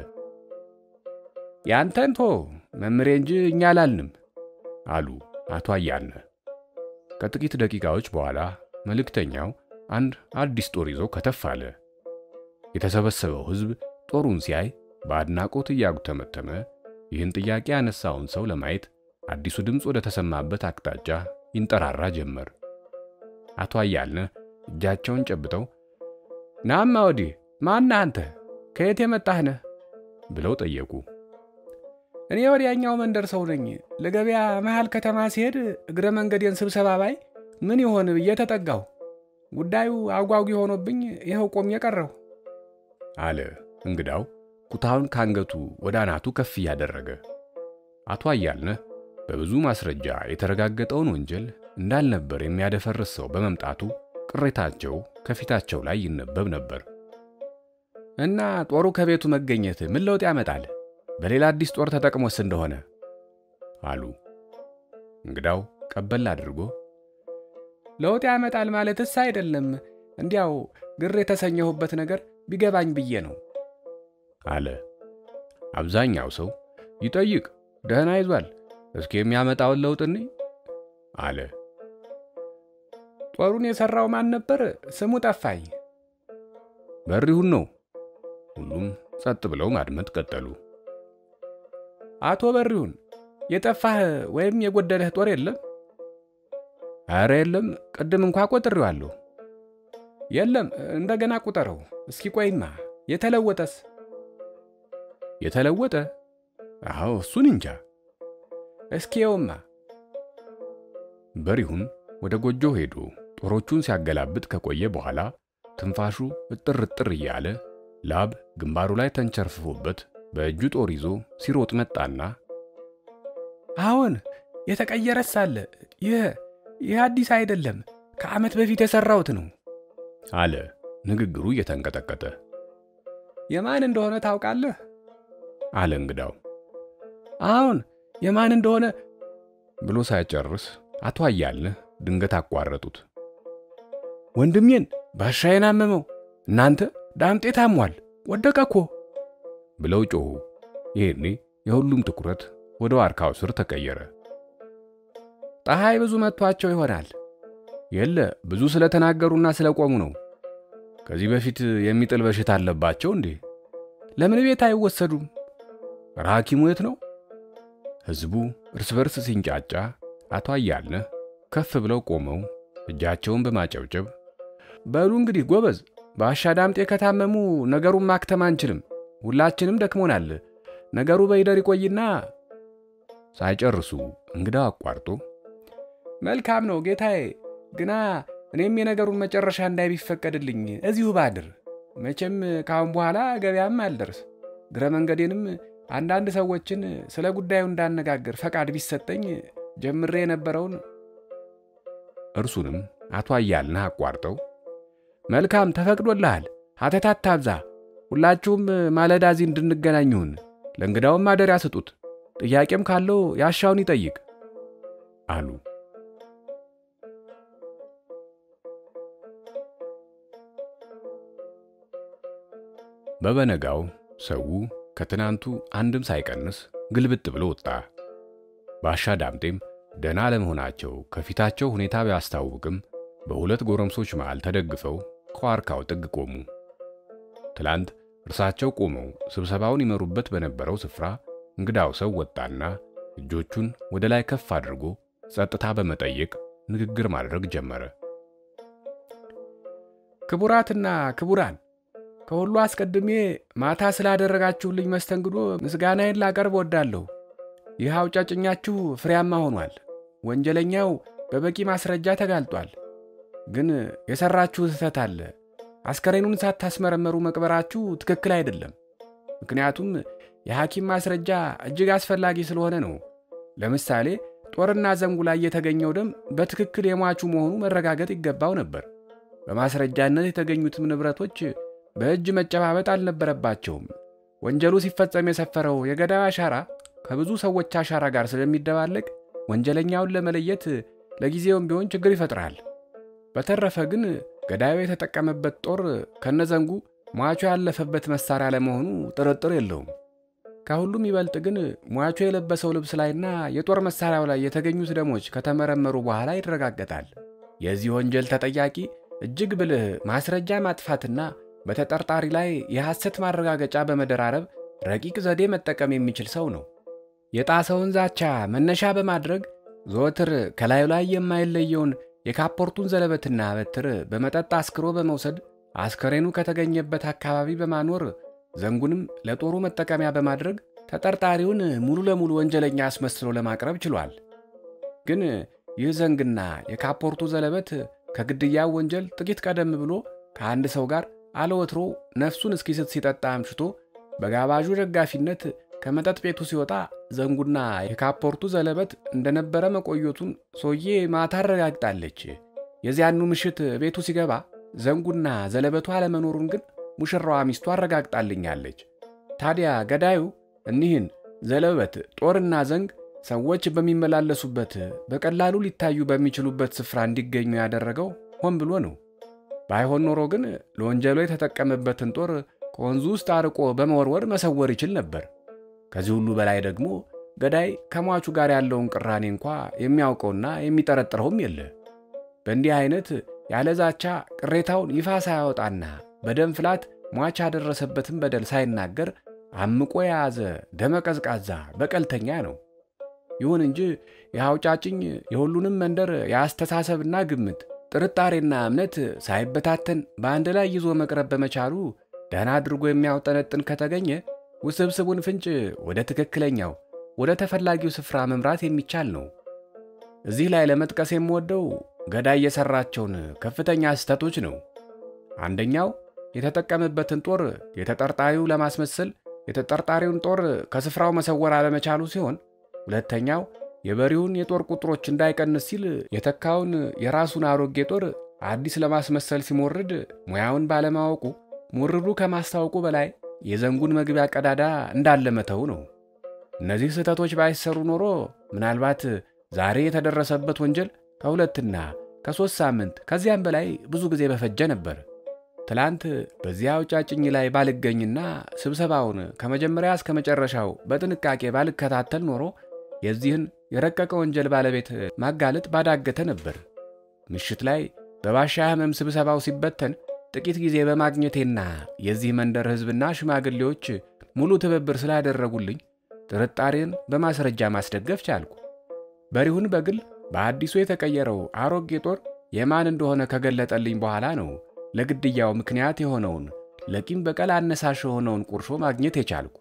ያንተን ቶ መምሬ እንጂ እኛ አላልንም አሉ አቶ አያልነህ። ከጥቂት ደቂቃዎች በኋላ መልእክተኛው አንድ አዲስ ጦር ይዞ ከተፍ አለ። የተሰበሰበው ሕዝብ ጦሩን ሲያይ በአድናቆት እያጉተመተመ ይህን ጥያቄ ያነሳውን ሰው ለማየት አዲሱ ድምፅ ወደ ተሰማበት አቅጣጫ ይንጠራራ ጀመር። አቶ አያልነህ እጃቸውን ጨብጠው ናማ ወዲህ ማን አንተ ከየት የመጣህ ነህ ብለው ጠየቁ። እኔ ወዲያኛው መንደር ሰው ነኝ። ለገበያ መሃል ከተማ ሲሄድ እግረ መንገዴን ስብሰባ ባይ ምን ይሆን ብዬ ተጠጋሁ። ጉዳዩ አጓጊ ሆኖብኝ ይኸው ቆሜ ቀረሁ አለ እንግዳው ኩታውን ካንገቱ ወደ አናቱ ከፍ እያደረገ። አቶ አያልነህ በብዙ ማስረጃ የተረጋገጠውን ወንጀል እንዳልነበር የሚያደፈርስ ሰው በመምጣቱ ቅሬታቸው ከፊታቸው ላይ ይነበብ ነበር። እና ጦሩ ከቤቱ መገኘት ምን ለውጥ ያመጣል? በሌላ አዲስ ጦር ተጠቅሞስ እንደሆነ አሉ። እንግዳው ቀበል አድርጎ ለውጥ ያመጣል ማለትስ አይደለም፣ እንዲያው ግር የተሰኘሁበት ነገር ቢገባኝ ብዬ ነው አለ። አብዛኛው ሰው ይጠይቅ፣ ደህና ይዟል፣ እስኪ የሚያመጣውን ለውጥ እኔ አለ። ጦሩን የሠራው ማን ነበር? ስሙ ጠፋኝ። በሪሁን ነው። ሁሉም ጸጥ ብለው ማድመጥ ቀጠሉ። አቶ በሪሁን የጠፋህ ወይም የጎደለህ ጦር የለም? አረ የለም፣ ቅድም እንኳ ቆጥሬዋለሁ። የለም፣ እንደገና ቁጠረው እስኪ። ቆይማ የተለወጠስ? የተለወጠ? አዎ እሱን እንጃ። እስኪ የውማ በሪሁን ወደ ጎጆ ሄዶ ጦሮቹን ሲያገላብጥ ከቆየ በኋላ ትንፋሹ እጥር እጥር እያለ ላብ ግንባሩ ላይ ተንቸርፍፎበት በእጁ ጦር ይዞ ሲሮጥ መጣና አሁን የተቀየረስ አለ። ይህ ይህ አዲስ አይደለም፣ ከዓመት በፊት የሠራሁት ነው አለ ንግግሩ እየተንቀጠቀጠ። የማን እንደሆነ ታውቃለህ? አለ እንግዳው። አሁን የማን እንደሆነ ብሎ ሳይጨርስ አቶ አያልነህ ድንገት አቋረጡት። ወንድሜን ባሻዬን አመመው፣ እናንተ ዳምጤ ታሟል፣ ወደቀ እኮ ብለው ጮኹ። ይሄኔ የሁሉም ትኩረት ወደ ዋርካው ስር ተቀየረ። ፀሐይ ብዙ መጥቷቸው ይሆናል። የለ ብዙ ስለተናገሩና ስለቆሙ ነው። ከዚህ በፊት የሚጥል በሽታ አለባቸው እንዴ? ለምን ቤት አይወሰዱም? ሐኪሙ የት ነው? ሕዝቡ እርስ በርስ ሲንጫጫ አቶ አያልነህ ከፍ ብለው ቆመው እጃቸውን በማጨብጨብ በሉ እንግዲህ ጎበዝ፣ ባሻ ዳምጤ ከታመሙ ነገሩን ማክተም አንችልም። ሁላችንም ደክሞናል። ነገሩ በይደር ይቆይና ሳይጨርሱ እንግዳው አቋርጦ መልካም ነው ጌታዬ፣ ግና እኔም የነገሩን መጨረሻ እንዳይ ቢፈቀድልኝ እዚሁ ባድር። መቼም ከአሁን በኋላ ገበያም አልደርስ። ግረ መንገዴንም አንዳንድ ሰዎችን ስለ ጉዳዩ እንዳነጋግር ፈቃድ ቢሰጠኝ ጀምሬ የነበረውን እርሱንም አቶ አያልነህ አቋርጠው መልካም ተፈቅዶልሃል፣ ሀተት አታብዛ። ሁላችሁም ማለዳ እዚህ እንድንገናኝ ይሁን። ለእንግዳውም ማደሪያ ስጡት። ጥያቄም ካለው ያሻውን ይጠይቅ አሉ። በበነጋው ሰው ከትናንቱ አንድም ሳይቀንስ ግልብጥ ብሎ ወጣ። ባሻ ዳምጤም ደህና ለመሆናቸው ከፊታቸው ሁኔታ ቢያስታውቅም በሁለት ጎረምሶች መሃል ተደግፈው ከዋርካው ጥግ ቆሙ። ትላንት እርሳቸው ቆመው ስብሰባውን ይመሩበት በነበረው ስፍራ እንግዳው ሰው ወጣና እጆቹን ወደ ላይ ከፍ አድርጎ ጸጥታ በመጠየቅ ንግግር ማድረግ ጀመረ። ክቡራትና ክቡራን፣ ከሁሉ አስቀድሜ ማታ ስላደረጋችሁልኝ መስተንግዶ ምስጋናዬን ላቀርብ ወዳለሁ። ይህ አውጫጭኛችሁ ፍሬያማ ሆኗል። ወንጀለኛው በበቂ ማስረጃ ተጋልጧል። ግን የሠራችሁ ስህተት አለ። አስከሬኑን ሳታስመረመሩ መቅበራችሁ ትክክል አይደለም። ምክንያቱም የሐኪም ማስረጃ እጅግ አስፈላጊ ስለሆነ ነው። ለምሳሌ ጦርና ዘንጉ ላይ የተገኘው ደም በትክክል የሟቹ መሆኑ መረጋገጥ ይገባው ነበር። በማስረጃነት የተገኙትም ንብረቶች በእጅ መጨባበጥ አልነበረባቸውም። ወንጀሉ ሲፈጸም የሰፈረው የገዳዩ አሻራ ከብዙ ሰዎች አሻራ ጋር ስለሚደባለቅ ወንጀለኛውን ለመለየት ለጊዜውም ቢሆን ችግር ይፈጥራል። በተረፈ ግን ገዳዩ የተጠቀመበት ጦር ከነዘንጉ ሟቹ ያለፈበት መሳሪያ ለመሆኑ ጥርጥር የለውም። ከሁሉም ይበልጥ ግን ሟቹ የለበሰው ልብስ ላይና የጦር መሳሪያው ላይ የተገኙት ደሞች ከተመረመሩ በኋላ ይረጋገጣል። የዚህ ወንጀል ተጠያቂ እጅግ ብልህ ማስረጃ ማጥፋትና በተጠርጣሪ ላይ የሐሰት ማረጋገጫ በመደራረብ ረቂቅ ዘዴ መጠቀም የሚችል ሰው ነው። የጣሰውን ዛቻ መነሻ በማድረግ ዘወትር ከላዩ ላይ የማይለየውን የካፖርቱን ዘለበትና በትር በመጠጥ አስክሮ በመውሰድ አስከሬኑ ከተገኘበት አካባቢ በማኖር ዘንጉንም ለጦሩ መጠቀሚያ በማድረግ ተጠርጣሪውን ሙሉ ለሙሉ ወንጀለኛ አስመስሎ ለማቅረብ ችሏል። ግን ይህ ዘንግና የካፖርቱ ዘለበት ከግድያው ወንጀል ጥቂት ቀደም ብሎ ከአንድ ሰው ጋር አለወትሮ ነፍሱን እስኪስት ሲጠጣ አምሽቶ በጋባዡ ደጋፊነት ከመጠጥ ቤቱ ሲወጣ ዘንጉና የካፖርቱ ዘለበት እንደነበረ መቆየቱን ሰውዬ ማታ አረጋግጣለች። የዚያኑ ምሽት ቤቱ ሲገባ ዘንጉና ዘለበቱ አለመኖሩን ግን ሙሽራዋ ሚስቱ አረጋግጣልኛለች። ታዲያ ገዳዩ እኒህን ዘለበት፣ ጦርና ዘንግ ሰዎች በሚመላለሱበት በቀላሉ ሊታዩ በሚችሉበት ስፍራ እንዲገኙ ያደረገው ሆን ብሎ ነው። ባይሆን ኖሮ ግን ለወንጀሉ የተጠቀመበትን ጦር ከወንዙ ውስጥ አርቆ በመወርወር መሰወር ይችል ነበር። ከዚህ ሁሉ በላይ ደግሞ ገዳይ ከሟቹ ጋር ያለውን ቅራኔ እንኳ የሚያውቀውና የሚጠረጥረውም የለ። በእንዲህ አይነት ያለ ዛቻ ቅሬታውን ይፋ ሳያወጣና በደም ፍላት ሟች ያደረሰበትን በደል ሳይናገር አምቆ የያዘ ደመ ቀዝቃዛ በቀልተኛ ነው። ይሁን እንጂ የአውጫጭኝ የሁሉንም መንደር የአስተሳሰብና ግምት ጥርጣሬና እምነት ሳይበታተን በአንድ ላይ ይዞ መቅረብ በመቻሉ ደህና አድርጎ የሚያውጠነጥን ከተገኘ ውስብስቡን ፍንጭ ወደ ትክክለኛው ወደ ተፈላጊው ስፍራ መምራት የሚቻል ነው። እዚህ ላይ ለመጥቀስ የምወደው ገዳይ የሠራቸውን ከፍተኛ ስህተቶች ነው። አንደኛው የተጠቀመበትን ጦር የተጠርጣሪው ለማስመሰል የተጠርጣሪውን ጦር ከስፍራው መሰወር አለመቻሉ ሲሆን፣ ሁለተኛው የበሬውን የጦር ቁጥሮች እንዳይቀንስ ሲል የተካውን የራሱን አሮጌ ጦር አዲስ ለማስመሰል ሲሞርድ ሙያውን ባለማወቁ ሞርዱ ከማስታወቁ በላይ የዘንጉን መግቢያ ቀዳዳ እንዳለ መተው ነው። እነዚህ ስህተቶች ባይሰሩ ኖሮ ምናልባት ዛሬ የተደረሰበት ወንጀል ከሁለትና ከሦስት ሳምንት ከዚያም በላይ ብዙ ጊዜ በፈጀ ነበር። ትላንት በዚያ አውጫጭኝ ላይ ባልገኝና ስብሰባውን ከመጀመሪያ እስከ መጨረሻው በጥንቃቄ ባልከታተል ኖሮ የዚህን የረቀቀ ወንጀል ባለቤት ማጋለጥ ባዳገተ ነበር። ምሽት ላይ በባሻ ሕመም ስብሰባው ሲበተን ጥቂት ጊዜ በማግኘቴና የዚህ መንደር ሕዝብና ሽማግሌዎች ሙሉ ትብብር ስላደረጉልኝ ጥርጣሬን በማስረጃ ማስደገፍ ቻልኩ። በሪሁን በግል በአዲሱ የተቀየረው አሮጌ ጦር የማን እንደሆነ ከገለጠልኝ በኋላ ነው ለግድያው ምክንያት የሆነውን ለቂም በቀል አነሳሽ የሆነውን ቁርሾ ማግኘት የቻልኩ።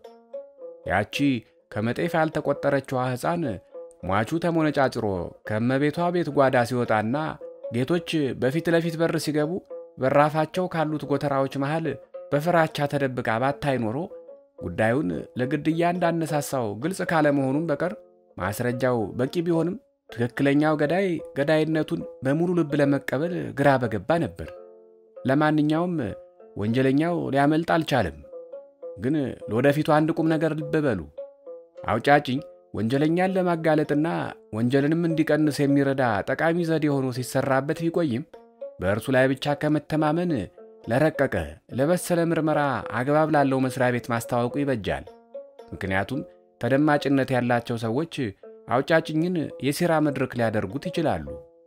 ያቺ ከመጤፍ ያልተቆጠረችዋ ሕፃን ሟቹ ተሞነጫጭሮ ከእመቤቷ ቤት ጓዳ ሲወጣና ጌቶች በፊት ለፊት በር ሲገቡ በራፋቸው ካሉት ጎተራዎች መሃል በፍራቻ ተደብቃ ባታይ ኖሮ ጉዳዩን ለግድያ እንዳነሳሳው ግልጽ ካለመሆኑም በቀር ማስረጃው በቂ ቢሆንም ትክክለኛው ገዳይ ገዳይነቱን በሙሉ ልብ ለመቀበል ግራ በገባ ነበር። ለማንኛውም ወንጀለኛው ሊያመልጥ አልቻለም። ግን ለወደፊቱ አንድ ቁም ነገር ልብ በሉ። አውጫጭኝ ወንጀለኛን ለማጋለጥና ወንጀልንም እንዲቀንስ የሚረዳ ጠቃሚ ዘዴ ሆኖ ሲሰራበት ቢቆይም በእርሱ ላይ ብቻ ከመተማመን ለረቀቀ ለበሰለ ምርመራ አግባብ ላለው መስሪያ ቤት ማስታወቁ ይበጃል። ምክንያቱም ተደማጭነት ያላቸው ሰዎች አውጫጭኝን የሴራ መድረክ ሊያደርጉት ይችላሉ።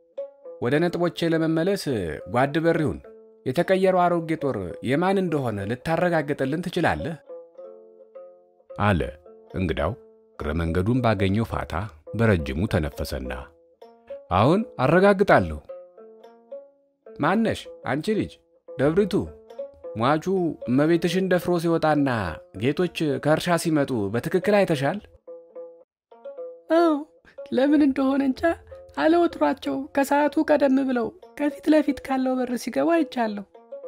ወደ ነጥቦቼ ለመመለስ ጓድ በሪሁን የተቀየረው አሮጌ ጦር የማን እንደሆነ ልታረጋግጥልን ትችላለህ? አለ እንግዳው እግረ መንገዱን ባገኘው ፋታ በረጅሙ ተነፈሰና፣ አሁን አረጋግጣለሁ። ማነሽ አንቺ ልጅ ደብሪቱ? ሟቹ እመቤትሽን ደፍሮ ሲወጣና ጌቶች ከእርሻ ሲመጡ በትክክል አይተሻል? አዎ፣ ለምን እንደሆነ እንጃ አለወትሯቸው ከሰዓቱ ቀደም ብለው ከፊት ለፊት ካለው በር ሲገቡ አይቻለሁ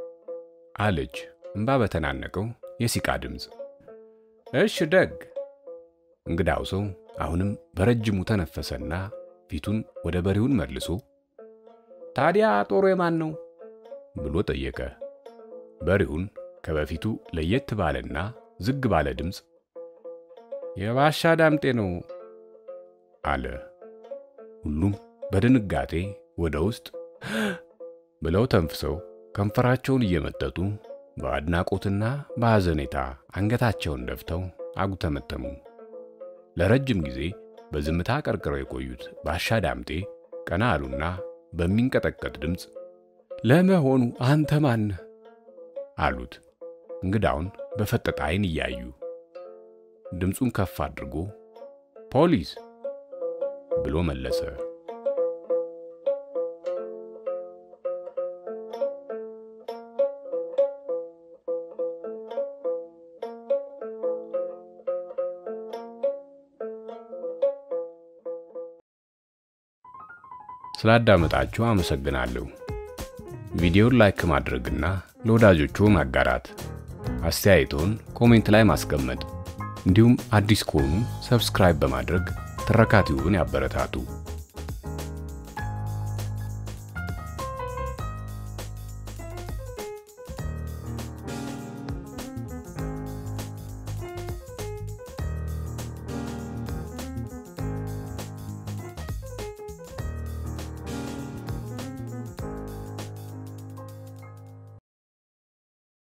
አለች እምባ በተናነቀው የሲቃ ድምፅ። እሽ ደግ። እንግዳው ሰው አሁንም በረጅሙ ተነፈሰና ፊቱን ወደ በሬውን መልሶ ታዲያ ጦሩ የማን ነው ብሎ ጠየቀ። በሬውን ከበፊቱ ለየት ባለና ዝግ ባለ ድምፅ የባሻ ዳምጤ ነው አለ። ሁሉም በድንጋጤ ወደ ውስጥ ብለው ተንፍሰው ከንፈራቸውን እየመጠጡ በአድናቆትና በሐዘኔታ አንገታቸውን ደፍተው አጉተመተሙ። ለረጅም ጊዜ በዝምታ ቀርቅረው የቆዩት ባሻ ዳምጤ ቀና አሉና በሚንቀጠቀጥ ድምፅ ለመሆኑ አንተ ማን አሉት። እንግዳውን በፈጠጠ ዓይን እያዩ ድምፁን ከፍ አድርጎ ፖሊስ ብሎ መለሰ። ስላዳመጣችሁ አመሰግናለሁ። ቪዲዮን ላይክ ማድረግና ለወዳጆቹ ማጋራት፣ አስተያየቶን ኮሜንት ላይ ማስቀመጥ እንዲሁም አዲስ ከሆኑ ሰብስክራይብ በማድረግ ትረካቲውን ያበረታቱ።